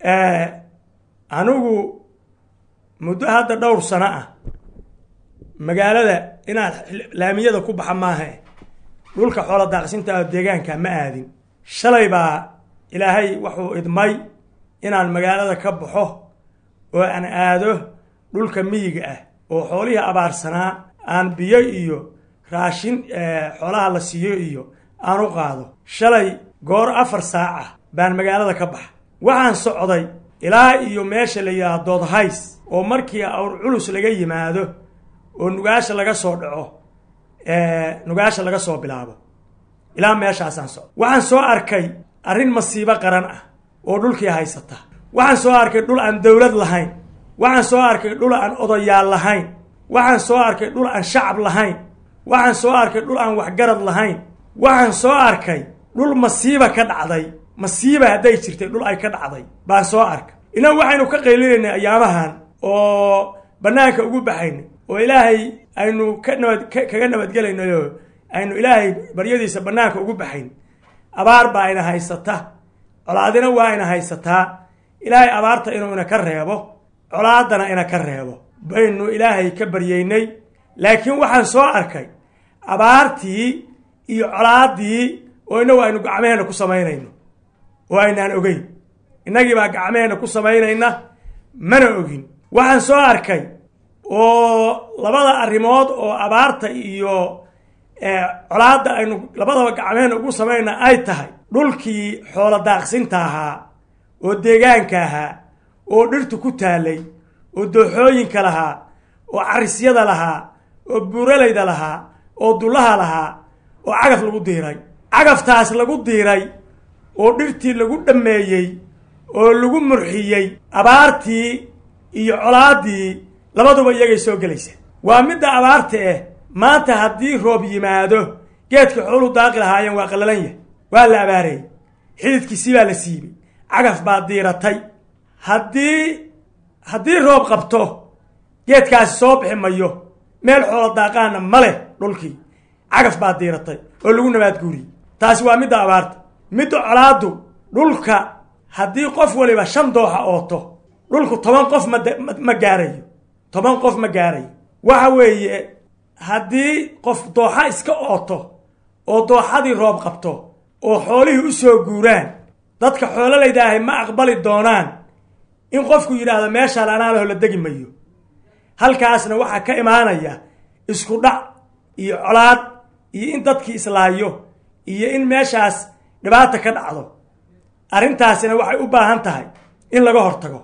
anigu muddo hadda dhowr sano ah magaalada inaad laamiyada ku baxa maaha dhulka xoola daaqsinta oo deegaanka ma aadin shalay baa ilaahay wuxuu idmay inaan magaalada ka baxo oo aan aado dhulka miyiga ah oo xoolihii abaarsanaa aan biyo iyo raashin xoolaha la siiyo iyo aan u qaado shalay goor afar saac ah baan magaalada ka baxa waxaan socday ilaa iyo meesha la yidhaha doodhays oo markii awr culus laga yimaado oo nugaasha laga soo dhaco nugaasha laga soo bilaabo ilaa meeshaasaan socdo waxaan soo arkay arrin masiibo qaran ah oo dhulkii haysata waxaan soo arkay dhul aan dowlad lahayn waxaan soo arkay dhul aan odayaal lahayn waxaan soo arkay dhul aan shacab lahayn waxaan soo arkay dhul aan waxgarad lahayn waxaan soo arkay dhul masiiba ka dhacday masiiba hadday jirtay dhul ay ka dhacday baan soo arkay innagu waxaynu ka qaylinaynay ayaamahan oo bannaanka ugu baxaynay oo ilaahay aynu ka nabad kaga nabadgelaynayo aynu ilaahay baryadiisa bannaanka ugu baxayn abaar baa ina haysata colaadina waa ina haysataa ilaahay abaarta inuu ina ka reebo colaadana ina ka reebo baynu ilaahay ka baryeynay laakiin waxaan soo arkay abaartii iyo colaadii oo inagu aynu gacmeheenna ku samaynayno oo aynaan ogeyn innagii baa gacmeheenna ku samaynayna mana ogin waxaan soo arkay oo labada arrimood oo abaarta iyo colaadda aynu labadaba gacmeheenna ugu samaynayna ay tahay dhulkii xoolo daaqsinta ahaa oo deegaanka ahaa oo dhirtu ku taalay oo dooxooyinka lahaa oo carisyada lahaa oo buuralayda lahaa oo dullaha lahaa oo cagaf lagu diiray cagaftaas lagu diiray oo dhirtii lagu dhammeeyey oo lagu murxiyey abaartii iyo colaaddii labaduba iyagay soo gelaysa waa midda abaarta ah maanta haddii roob yimaado geedka xoolu daaqi lahaayeen waa qallalan yahay waa la abaareeyey xididkiisii baa la siibay cagaf baa diiratay haddii haddii roob qabto geedkaasi soo bixi mayo meel xoolo daaqaana ma leh dhulkii cagaf baa diiratay oo lagu nabaad guuriyey taasi waa midda abaarta midda colaaddu dhulka haddii qof waliba shan dooxa ooto dhulku toban qof ma gaarayo toban qof ma gaarayo waxa weeye haddii qof dooxa iska ooto oo dooxadii roob qabto oo xoolihii u soo guuraan dadka xoololaydahay ma aqbali doonaan in qofku yidhaahdo meeshaan anaa leho la degi mayo halkaasna waxaa ka imaanaya isku dhac iyo colaad iyo in dadkii islaayo iyo in meeshaas dhibaata ka dhacdo arrintaasina waxay u baahan tahay in laga hortago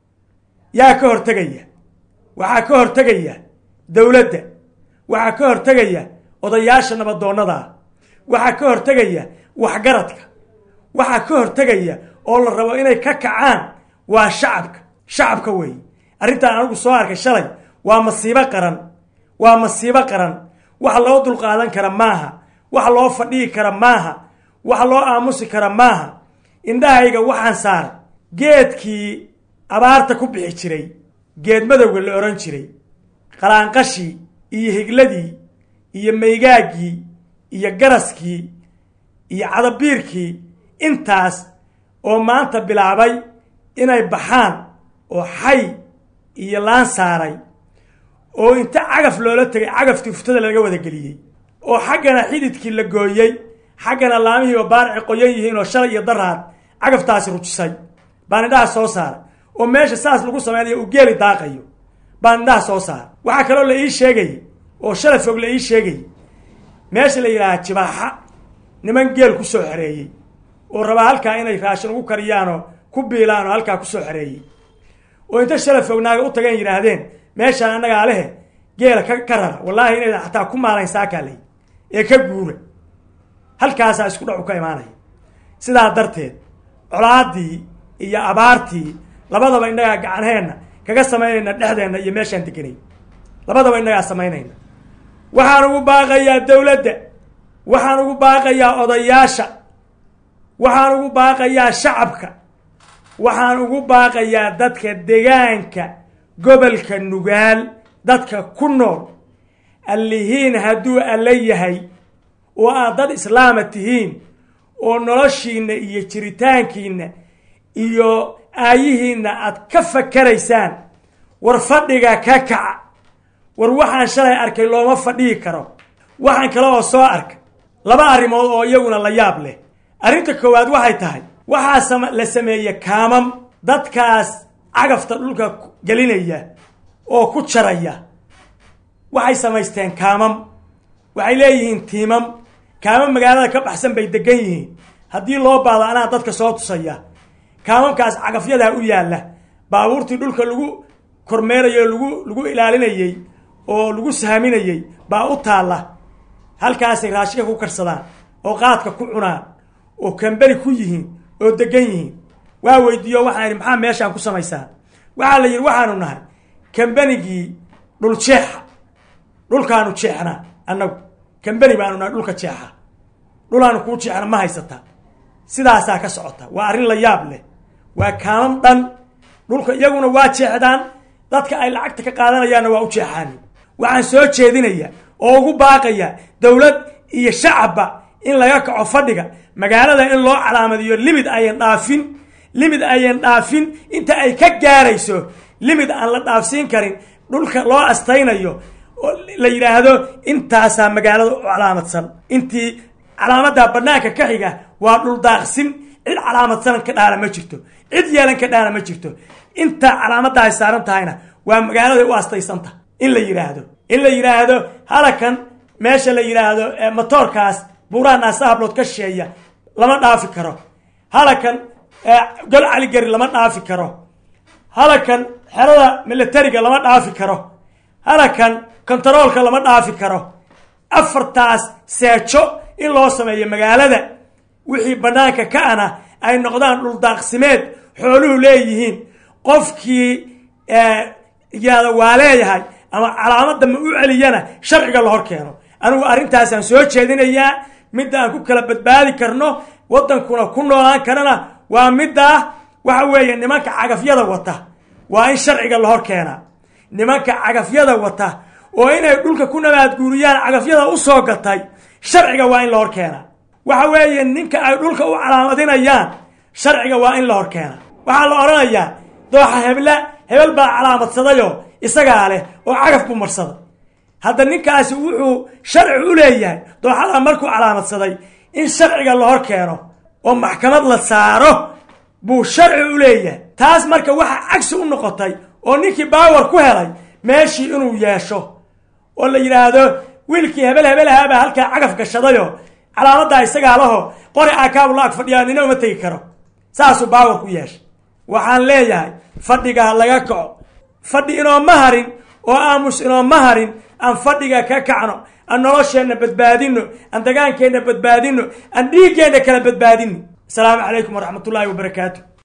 yaa ka hortegaya waxaa ka hortegaya dowladda waxaa ka hortegaya odayaasha nabadoonnada waxaa ka hortegaya waxgaradka waxaa ka hortegaya oo la rabo inay ka kacaan waa shacabka shacabka weeye arrintaan anigu soo arkay shalay waa masiibo qaran waa masiibo qaran wax loo dulqaadan kara maaha wax loo fadhihi kara maaha wax loo aamusi kara maaha indhahayga waxaan saaray geedkii abaarta ku bixi jiray geed madowga la odhan jiray qalaanqashii iyo higladii iyo maygaaggii iyo garaskii iyo cadabiirkii intaas oo maanta bilaabay inay baxaan oo xay iyo laan saaray oo inta cagaf loola tegay cagaftii uftada laga wada geliyey oo xaggana xididkii la gooyey xaggana laamihii oo baaraci qoyan yihiin oo shalay iyo daraad cagaftaasi rujisay baan indhaha soo saaray oo meesha saas lagu samaynayo uu geeli daaqayo baan indhaha soo saaray waxaa kaloo la ii sheegayay oo shalay fog la ii sheegayay meesha la yidhaaha jibaaxa niman geel ku soo xereeyey oo rabaa halkaa inay raashin ugu kariyaanoo ku biilaan oo halkaa kusoo xereeyey oo inta shalay fognaaga u tageen yidhaahdeen meeshaan annagaa lehe geela ka ka rara wallaahi inaydan xataa ku maalayn saakaaley ee ka guura halkaasaa isku dhacu ka imaanaya sidaa darteed colaaddii iyo abaartii labadaba innagaa gacanheenna kaga samaynayna dhexdeenna iyo meeshaan deganay labadaba innagaa samaynayna waxaan ugu baaqayaa dowladda waxaan ugu baaqayaa odayaasha waxaan ugu baaqayaa shacabka waxaan ugu baaqayaa dadka degaanka gobolka nugaal dadka ku nool allihiin hadduu alla yahay oo aad dad islaama tihiin oo noloshiinna iyo jiritaankiinna iyo aayihiinna aad ka fakaraysaan war fadhiga ka kaca war waxaan shalay arkay looma fadhihi karo waxaan kale oo soo arka laba arrimood oo iyaguna la yaab leh arrinta koowaad waxay tahay waxaa la sameeye kaamam dadkaas cagafta dhulka gelinaya oo ku jaraya waxay samaysteen kaamam waxay leeyihiin tiimam kaamam magaalada ka baxsan bay degan yihiin haddii loo baado anaa dadka soo tusaya kaamamkaas cagafyadaa u yaalla baabuurtii dhulka lagu kormeerayo lagu lagu ilaalinayey oo lagu saaminayey baa u taalla halkaasay raashinka ku karsadaan oo qaadka ku cunaan oo kamberi ku yihiin oo degan yihiin waa weydiiyo waxaan idhi maxaa meeshaan ku samaysaan waxaa la yidhi waxaanu nahay kambenigii dhul jeexa dhulkaanu jeexnaa annagu kambeni baanu nahay dhulka jeexa dhulaanu kuu jeexna ma haysata sidaasaa ka socota waa arrin la yaab leh waa kaamam dhan dhulka iyaguna waa jeexdaan dadka ay lacagta ka qaadanayaanna waa u jeexaani waxaan soo jeedinaya oo ugu baaqaya dowlad iyo shacabba in laga kaco fadhiga magaalada in loo calaamadiyo limid ayan dhaafin limid ayan dhaafin inta ay ka gaarayso limid aan la dhaafsiin karin dhulka loo astaynayo oo la yidhaahdo intaasaa magaalada u calaamadsan intii calaamadaa banaanka ka xiga waa dhul daaqsin cid calaamadsanan ka dhaana ma jirto cid yeelan ka dhaana ma jirto intaa calaamadaa ay saaran tahayna waa magaalada u astaysanta in la yidhaahdo in la yidhaahdo halakan meesha la yidhaahdo motoorkaas buuraha naasahablood ka sheeya lama dhaafi karo halakan gol caligari lama dhaafi karo halakan xerada militariga lama dhaafi karo halakan kontaroolka lama dhaafi karo afartaas seejo in loo sameeyo magaalada wixii banaanka ka ana ay noqdaan dhuldaaqsimeed xooluhu leeyihiin qofkii yihahda waa leeyahay ama calaamada ma u celiyana sharciga la hor keeno anigu arrintaasaan soo jeedinayaa midda aan ku kala badbaadi karno waddankuna ku noolaan karana waa middaa waxa weeye nimanka cagafyada wata waa in sharciga la hor keenaa nimanka cagafyada wata oo inay dhulka ku nabaadguuriyaan cagafyada usoo gatay sharciga waa in la hor keenaa waxa weeye ninka ay dhulka u calaamadinayaan sharciga waa in la hor keenaa waxaa la odhanayaa dooxa hebla hebel baa calaamadsadayoo isagaa leh oo cagaf buu marsaday hadda ninkaasi wuxuu sharci u leeyahay dooxada markuu calaamadsaday in sharciga la hor keeno oo maxkamad la saaro buu sharci u leeyahay taas marka waxaa cagsi u noqotay oo ninkii baawar ku helay meeshii inuu yeesho oo la yidhaahdo wiilkii hebel hebelahaabaa halkaa cagaf gashadayoo calaamadaa isagaa laho qori aakaabu la ag fadhiyaa nina uma tegi karo saasuu baawar ku yeeshay waxaan leeyahay fadhigaa laga kaco fadhi inooma harin oo aamus inooma harin aan fadhiga ka kacno aan nolosheenna badbaadino aan dagaankeenna badbaadino aan dhiiggeenna kala badbaadino asalaamu calaykum waraxmat ullaahi wabarakaatu